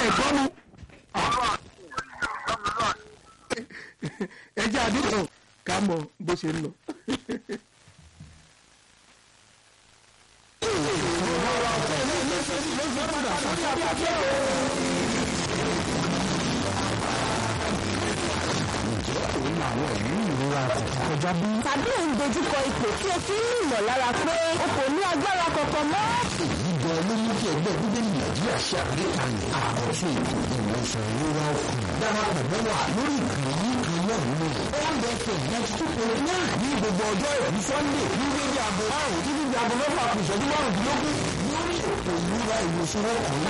ẹ̀kọ́ nu ẹ jẹ́ àdúgbò ká mọ bó ṣe ń lọ. tàbí ò ń dojúkọ ipò tí o fi ń ní ìmọ̀lára pé o kò ní agbára kankan mọ́. èyí gan ló mú kí ẹgbẹ́ bíbélì nàìjíríà ṣe àgbékalẹ̀ àkọ́tún ètò ìwòsàn ìrora ọkàn darapọ̀ mọ́ wa lórí ìkànnì yìí kan náà nínú one fm ninety two point nine ní gbogbo ọjọ́ ìrọ̀lú sunday ní dédé aago márùn-ún títí di aago mẹ́fà kù ìṣẹ́jú márùndínlógún lórí ètò ìrora ìwòsàn ọkàn